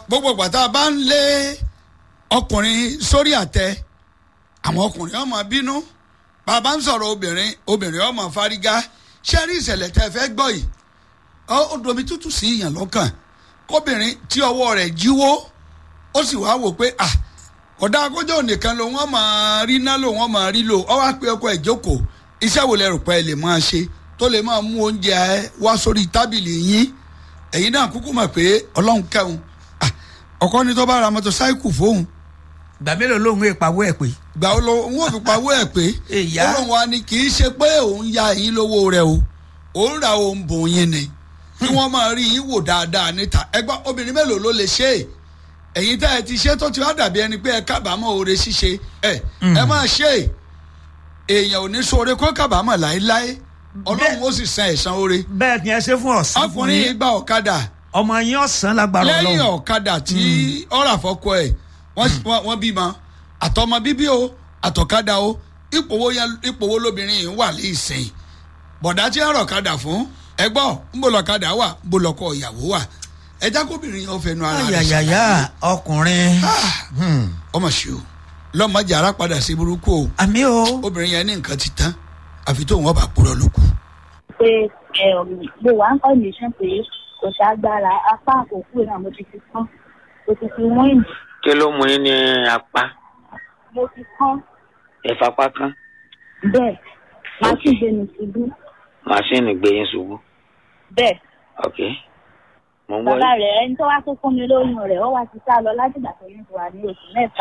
gbogbo pàtà bá ń lé ọkùnrin sórí àtẹ àwọn ọkùnrin ọmọ bínú bàbá ń sọ̀rọ̀ obìnrin obìnrin ọmọ fárígá ṣé rí ìṣẹ̀lẹ̀ tẹ́ fẹ́ gbọ́ yìí ó domi tútù sí ìyàn lọ́kàn kóbìnrin tí ọwọ́ rẹ̀ jíwó ó sì wá wò pé ah ọ̀dà akójọ́ nìkan ló wọ́n máa rí ná ló wọ́n máa rí lò ọ wá pé ọkọ ẹ̀ jókòó iṣẹ́ wo lẹ rò pé ẹ lè máa ṣe tó lè máa mú oúnjẹ wá sórí tábìlì yín ẹ̀yin náà kúkú mọ̀ pé ọlọ́run kẹ́hùn ọkọ ni tó bá ra mọ́tòsáìkù fóun gbà mélòó lóhùn ìpawó ẹ̀ pé. gbà ó lọ òun ò fi pawó ẹ̀ pé Ìyá. ọlọ́run wa ni kì í ṣe pé òun ya ẹ̀yin lówó rẹ o òun ra òun bùn yín ni kí wọ́n máa rí yín wò dáadáa níta ẹgbẹ́ obìnrin mélòó ló lè ṣe é ẹ̀yin tá ẹ ti ṣe tó ti wá dàbí ẹni pé ẹ kábàámọ̀ oore ṣíṣe ẹ ẹ máa ṣe é èèyàn ò ní sóore kó kábàámọ̀ láéláé ọlọ́run ó sì san ẹ̀san oore bẹ́ẹ̀ ni ẹ ṣe fún ọ̀sán fún ọkùnrin yìí yín gba ọ̀kadà ọmọ yín ọ̀sán lágbára lẹ́yìn ọlọ́run ọ̀kadà tí ọ̀rọ̀ àfọkọ ẹ̀ wọ́n- wọ́n wọ́n bímọ àtọmọ bíbí o àtọ̀kadà o ipò wo yẹn- ipò wo lóbìnrin yìí wà lẹ́sìn bọ̀dá tí ń rọ̀kadà fún ẹ gbọ́ ń bò lọ́kadà wà ń bò lọ́kọ ìyàwó wà ẹja kóbìnrin yẹn ó fẹnu ara rẹ̀ ayayaya ọkùnrin Hmm. ọmọ ṣe o lọ́mọdé ara padà sí burúkú o àmì o obìnrin yẹn ní nǹkan ti tán àfi tóun ọba purọ́ lókù. pé mo wà ń condition pé kò ságbára apá àkókò náà mo ti fi kán mo ti fi wíìnì kí ló mú yín ní apá mo ti kán ìfapá kan bẹ́ẹ̀ máa sì gbé mi ṣubú màṣíìnì gbé yín ṣubú bẹ́ẹ̀ ok mo ń gbọ́ bàbá yín. rẹ̀ ẹni tó wá tó fún mi lóyún rẹ̀ ó wá ti sá lọ láti ìgbà tó ní ti wà ní oṣù mẹ́ta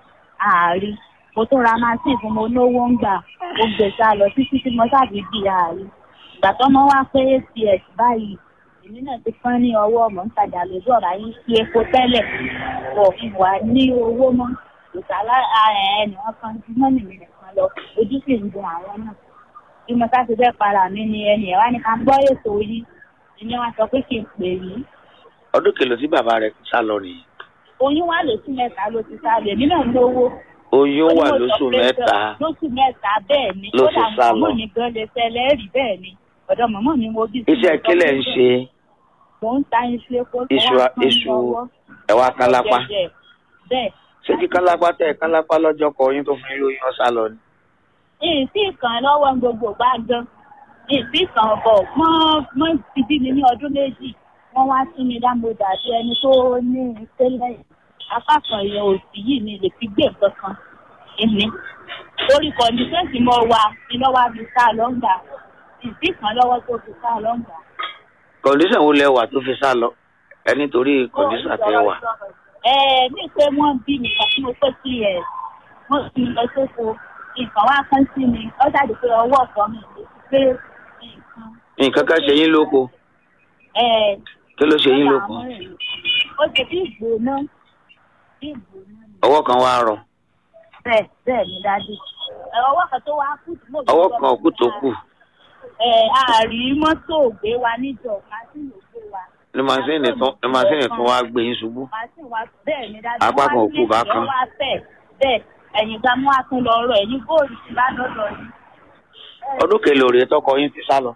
ààrí mo tún ra machine fún mo náwó ń gbà mo gbé sá lọ títí tí mo sábì di ààrí ìgbà tó mọ wá pé acs báyìí èmi náà ti pọ́n ní ọwọ́ mọ̀ ń tajà lójú ọ̀rá yín sí epo tẹ́lẹ̀ pọ̀ wà ní owó mọ́ ìsàlá ẹnì wọn kan ju mọ́nì mi nìkan lọ ojú sì ń dun àwọn náà bí mo sá ti fẹ́ para mi ni ẹnì ẹ̀ wá ní ká gbọ́ ètò yìí ìní wọn sọ pé kí n pè yìí ọdún kìlọ̀ tí bàbá rẹ̀ sá lọ nìyí oyún wà lóṣù mẹ́ta ló ti sá lè nínú lówó. oyún wà Onímọ̀ lóṣù sọ pé mẹ́ta lóṣù mẹ́ta bẹ́ẹ̀ ni ló ti sá lọ. mọ̀mọ́ mi gan lè ṣẹlẹ̀ rí bẹ́ẹ̀ ni ọ̀dọ̀ mọ̀mọ́ mi mo bí. sí iṣẹ́ mo sọ kílẹ̀ pé ń ṣe mò ń ta iṣu epo tó iṣu wá kán iṣu lọ́wọ́. ẹ̀wà kálápá Ọ̀gẹ̀dẹ̀. bẹ́ẹ̀ ṣé kí kálápá tẹ̀ kálápá lọ́jọ́ kọ oyún tó fún yín lóyún ọ̀sá lọ ni. ìsì kan lọ́wọ́ gbogbo gbà gan ìsì kan bọ̀ mọ́ mọ́ ti bí mi ní ọdún méjì wọ́n wá sí mi dámọ̀dà sí ẹni tó ní tẹ́lẹ̀ apá kan yẹn òsì yìí mi lè fi gbé nǹkan kan èmi orí kọ̀ǹdíṣẹ́ǹtì mo wà ní lọ́wọ́ mi sá lọ́ngbà ìsì kan lọ́wọ́ tó fi sá lọ́ngbà. kọ̀ǹdíṣàn wo lẹ wà tó fi sá lọ ẹ nítorí kọ̀ǹdíṣàn tẹ wà. ẹ ní pé wọ́n bí mi kan tí mo pé sí ẹ̀ wọ́n ti lọ sóko nǹkan wá kán sí mi ó dàbí pé ọwọ́ ọ̀kan mi lè fi gbé nǹkan. nǹkan kan ṣe yín lóko ẹ kí ló ṣe yín lóko ó ṣe bí ìgbóná bí ìgbóná ni. ọwọ́ kan wá rọ bẹ́ẹ̀ bẹ́ẹ̀ ni dájú ẹ ọwọ́ kan tó wá kú tí mo fi ọwọ́ gbọ́ kan òkú tó kù ẹ àárí mọ́tò gbé wa níjọ màsíìnì gbé wa. ní màsíìnì tún ní màsíìnì tún wá gbé yín ṣubú. màsíìnì wa bẹ́ẹ̀ ni dájú Apá kan òkú bá kan. wá fẹ̀ bẹ́ẹ̀ ẹ̀yìn gba mú àtún lọ rọ ẹ̀yìn góòlù ti bá lọ́dọ̀ yìí. ọdún kèlò rèé tọkọ yín ti sá lọ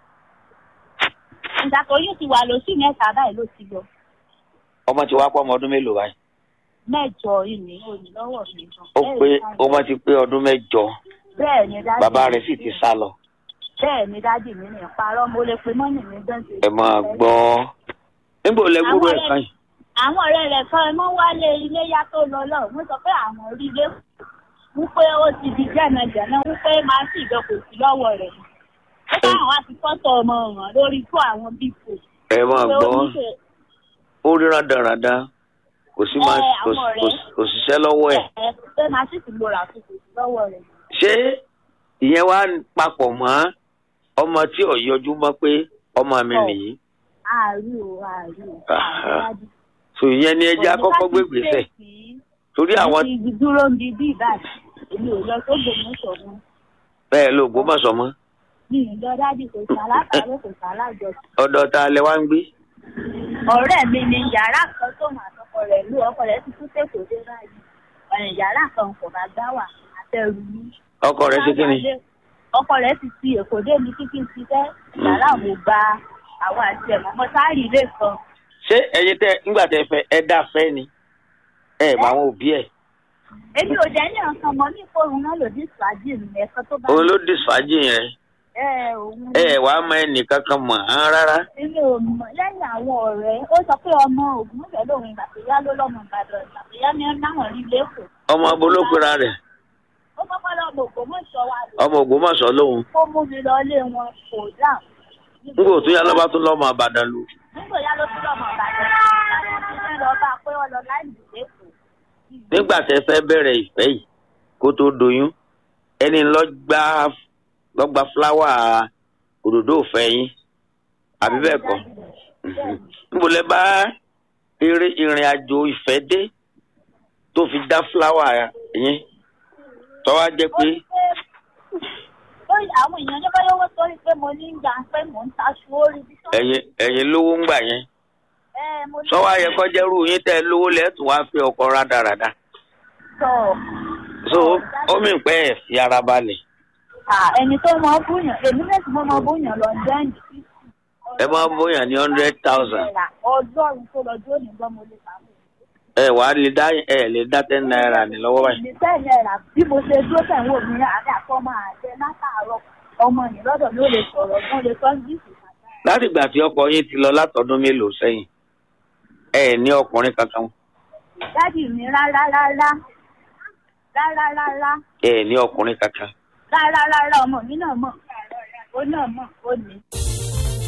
ìgbà tó yóò ti wà lóṣù mẹ́ta báyìí ló ti lọ ọmọ ti wá pọ́ ọmọ ọdún mélòó báyìí mẹ́jọ ìní òní lọ́wọ́ mi gan. ó pé ọmọ ti pé ọdún mẹ́jọ bẹ́ẹ̀ ni dájú bàbá rẹ̀ sì ti sá lọ bẹ́ẹ̀ ni dájú mi ní ìparọ́ mo lè pe mọ́nì mi gan ṣe. ẹ máa gbọ́ níbo lẹ gbúrò ẹ̀ kan yìí àwọn ọ̀rẹ́ rẹ̀ kan mọ́ wálé iléyá tó lọ lọ wọ́n sọ pé àwọn rí ilé wípé ó ti di jẹ́nàjẹ́nà wípé máa sì jọ kò sí lọ́wọ́ rẹ̀ ó bá àwọn àti fọ́tò ọmọ ọ̀ràn lórí fún àwọn bípò ẹ máa pé ó gbọ́ ní ṣe ó rí rádaràda kò sí máa Ẹ, kò àwọn kò- ọ̀rẹ́. kò síṣẹ́ lọ́wọ́ ẹ̀ ẹ̀ pé máa sì ti lo rà fún kò sí lọ́wọ́ rẹ̀. ṣé ìyẹn wá papọ̀ mọ́ ọmọ tí ò yọjú mọ́ pé ọmọ mi Ọ̀. nìyí ààrí o ààrí o Aha. ààrí dájú. so ìyẹn ni ẹjẹ́ akọ́kọ́ gbé gbèsè torí àwọn Èmi ti dúró ń bi bí ìbàdàn èmi ò lọ sógbò mú sọ̀rọ̀ bẹ́ẹ̀ ló gbọ́mọ̀sọ mọ́ mi ì lọ dájú kò sí alábàárẹ̀ kò sí alájọsìn. ọ̀dọ̀ ta lẹ wá ń gbé ọ̀rẹ́ mi ni yàrá kan tó mà tọkọ rẹ̀ lù ọkọ rẹ̀ ti tún tèkó dé báyìí ọ̀rẹ́ yàrá kan kò bá gbá wà àtẹrù mi. ọkọ rẹ ṣe kí ni ọkọ rẹ̀ ti ti èkó dé mi kíkí ti fẹ́ yàrá mo gba àwọn àti ẹ̀mọ́ mọ́ sáárì ilé kan ṣé ẹ̀yin tẹ ńgbà tẹ fẹ́ ẹ dá fẹ́ ni ẹ bá àwọn òbí ẹ̀ èmi ò jẹ́ ní ọ̀sán mọ́ ní ìfòrùn náà lòdì ìsìlájì mi ẹ̀kan tó bá òun ló dìsfàájì yẹn ẹ òun ẹ wàá mọ ẹnìkan kan mọ̀ án rárá èmi ò mọ̀ lẹ́yìn àwọn ọ̀rẹ́ ó sọ pé ọmọ ògúnmọ̀fẹ́ lòun ìgbàgbéyá ló lọ́mọ ìbàdàn ìgbàgbéyá ní náwọn rí lẹ́kọ̀ọ́ ọmọ abolókùnra rẹ̀ ó kọ́kọ́ lọ́mọ ògbómọ̀ṣọ́ wa lò ọmọ Ògbómọ̀ṣọ́ lòun ó mú mi lọ ilé wọn kò dáhùn nígbà tó yá lọ́ba tó lọ́mọ Ìbàdàn lù nígbà yá ló tún lọ́mọ ìbàdàn láti ṣe lọ bá a pé wọ́n lọ láì lẹ́kọ̀ọ́ nígbà tẹ fẹ́ bẹ̀rẹ̀ ìfẹ́ yìí kó tó doyún ẹni lọ́gbà lọ́gbà fúláwà òdòdó òfẹ́ yín àbí bẹ́ẹ̀ kọ́ níbo lẹ bá eré ìrìn àjò ìfẹ́ dé tó fi dá fúláwà yín tọ́wá jẹ́ pé ó yà àwọn èèyàn ní báyọ̀ wọ́n sórí pé mo ní ń gbà pé mò ń taṣu orí bí sọ́ọ́ ẹ̀yin ẹ̀yin lówó ń gbà yẹn ẹ mo ní sọ́wọ́ ayẹkọ́jẹ́rú yín tẹ́ lówó lẹ́tùn wá fi ọkọ̀ rádaràda sọ so ó mì pẹ́ ẹ̀ fi ara balẹ̀ ẹni tó mọ búyàn èmi náà sì mọ mọ búyàn lọ jẹ́ǹdì ẹ máa bóyá ní hundred thousand ọgọ́rùn-ún tó lọ dúró ní gbọ́n mo lè pàmò. ẹ wàá lè dá ẹ lè dá ten naira ní lọ́wọ́ báyìí. ìdí ten naira bí mo ṣe dúró tẹ̀wọ̀n mi àti àkọ́mọ àjẹ látàárọ̀ ọmọ yìí lọ́dọ̀ ló lè sọ̀rọ̀ gan lè sọ ńgíìsì láti ìgbà tí ọkọ yín ti lọ látọdún mélòó sẹ́yìn ẹ ní ọkùnrin kankan dádì mi rárá rárá rárá rárá ẹ ní ọkùnrin kankan rárá rárá ọmọ mi náà mọ̀ ó náà mọ̀ ó ní.